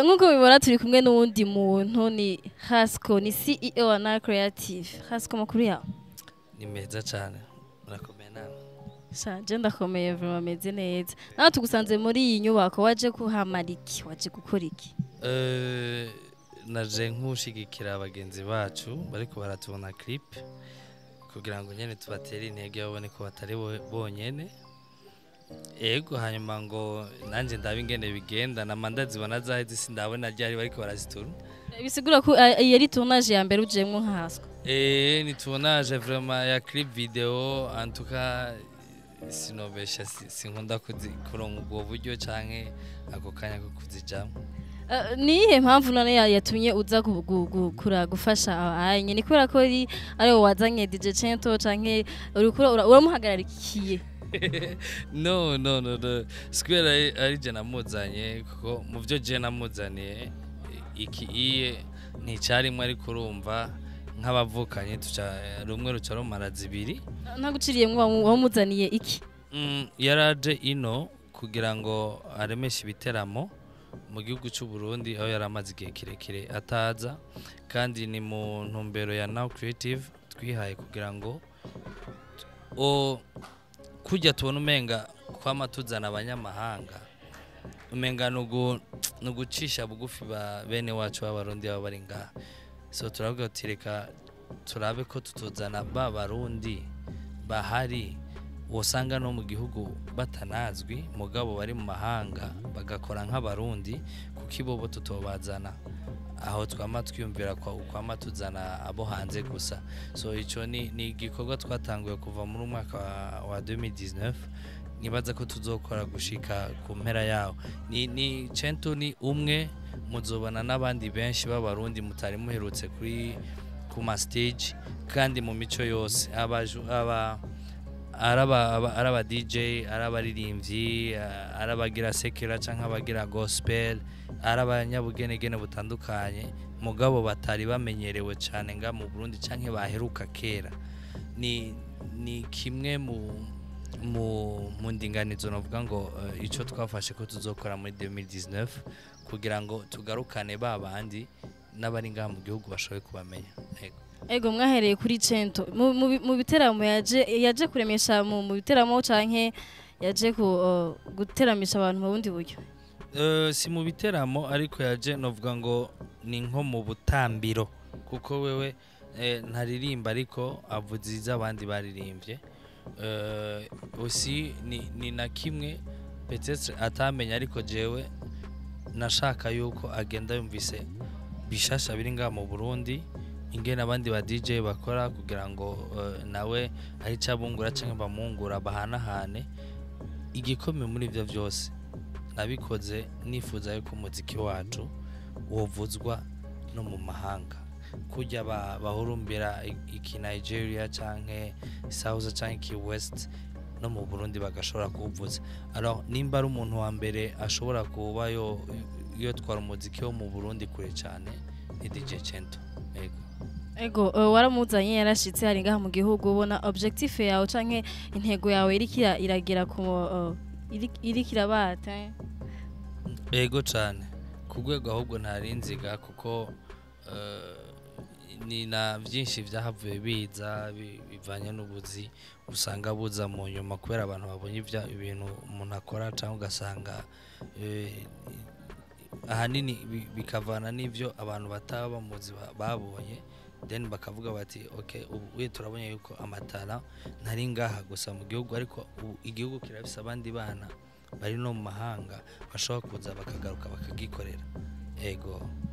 Ah, nk'uko bibona turi kumwe n'uwundi muntu ni hasco ni ceo wa na creative hasco makuru yawe ni meza cyane murakomeye nawe shanje ndakomeye vraiment ameze neza nawe tugusanze muri iyi nyubako waje kuhamara iki waje gukora iki Eh, naje nk'ushigikira bagenzi bacu bariko baratubona clip kugira ngo nyene tubatere intege babone ko batari bo- bonyene ego hanyuma ngo nanje ndabe ingene bigenda nama ndazibona zaheze sindabona ryari bariko barazitura bisigura ko ah, iyi ari tournage ya mbere ujemwo nka hasco Eh, ni tournage vraiment ya clip video en tout cas sinobesha si- sinkunda kuzi- kuronka ubwo buryo canke ako kanya ko kuzijamwo Ah, ni iyihe mpamvu none ya- yatumye uza gu- gu- gu- kura gufasha abanye ni kubera ko ari ari wowe wazanye DJ Cento canke uriko ura- uramuhagararikiye no no no no square ari- ari je namuzanye kuko mu byo je namuzaniye iki iye nticarimwe ariko urumva nk'abavukanye tuca rumwe ruca rumara zibiri ntaguciriyemwo wamu- wamuzaniye iki Mm, yaraje ino kugira ngo aremeshe ibiteramo mu gihugu cy'u Burundi aho yari amaze igihe kirekire ataza kandi ni mu ntumbero ya Now Creative twihaye kugira ngo o kujya tubona umenga kwama tuzana abanyamahanga umenga nugu nugucisha bugufi ba bene wacu b'abarundi baba bari ngaha so turavuga tuti reka turabe ko tutuzana ba barundi bahari usanga no mu gihugu batanazwi mugabo bari mu mahanga bagakora nk'abarundi kuko ibobo tutobazana aho twama twiyumvira kwa kwama tuzana abo hanze gusa so ico ni ni igikorwa twatanguye kuva muri umwaka wa, wa 2019 nibaza ko tuzokora gushika ku mpera yawo ni ni cento ni umwe muzobana n'abandi benshi b'abarundi mutari muherutse kuri ku ma stage kandi mu mico yose abaju aba araba aba- araba DJ arabaririmbyi arabagira sekera canke abagira gospel arabanyabugenegene butandukanye mugabo batari bamenyerewe cyane nga mu Burundi canke baheruka kera ni ni kimwe mu mu mu ndinganizo navuga ngo uh, ico twafashe ko tuzokora muri 2019 kugira ngo tugarukane ba bandi n'abari ngaha mu gihugu bashoboye kubamenya Yego. ego mwahereye kuri Cento mu, mu, bi- mu biteramo yaje yaje kuremesha mu, mu biteramo canke yaje ku, uh, guteramisha abantu mu bundi buryo Eh, si mu biteramo ariko yaje novuga ngo ni nko mu butambiro kuko wewe eh, ntaririmba ariko avuza iz'abandi baririmbye Eh, aussi ni, ni na kimwe peut-être atamenya ariko jewe nashaka yuko agenda yumvise bishasha biri ngaha mu Burundi ingene abandi ba DJ bakora kugira ngo eh, nawe ari cabungura cyangwa bamungura bahanahane igikomeye muri ibyo byose nabikoze nifuza yuko umuziki wacu wovuzwa no mu mahanga kujya ba- bahurumbira i- iki Nigeria canke South canke iki West no mu Burundi bagashobora kuwuvuza alors nimba ari umuntu wa mbere ashobora kuba yo yotwara umuziki wo mu Burundi kure cyane ni DJ Cento yego ego uh, waramuzanye yarashitse hari ngaha mu gihugu ubona objectif yawe canke intego yawe iriko ira- iragera ku uh, iri- iriko irabata eh? Ego cyane ku rwego ahubwo ntarinziga kuko eh, ni na byinshi byahavuye biza bi- bivanye n'ubuzi usanga buza mu nyuma kubera abantu babonye ibya- ibintu umuntu akora cyangwa ugasanga eh, ahanini bi- bikavana n'ibyo abantu bataba bamuzi ba- babonye then bakavuga bati ok ubu we turabonye yuko amatara ntari ngaha gusa mu gihugu ariko ubu igihugu kirafise abandi bana bari no mu mahanga bashobora kuza bakagaruka bakagikorera ego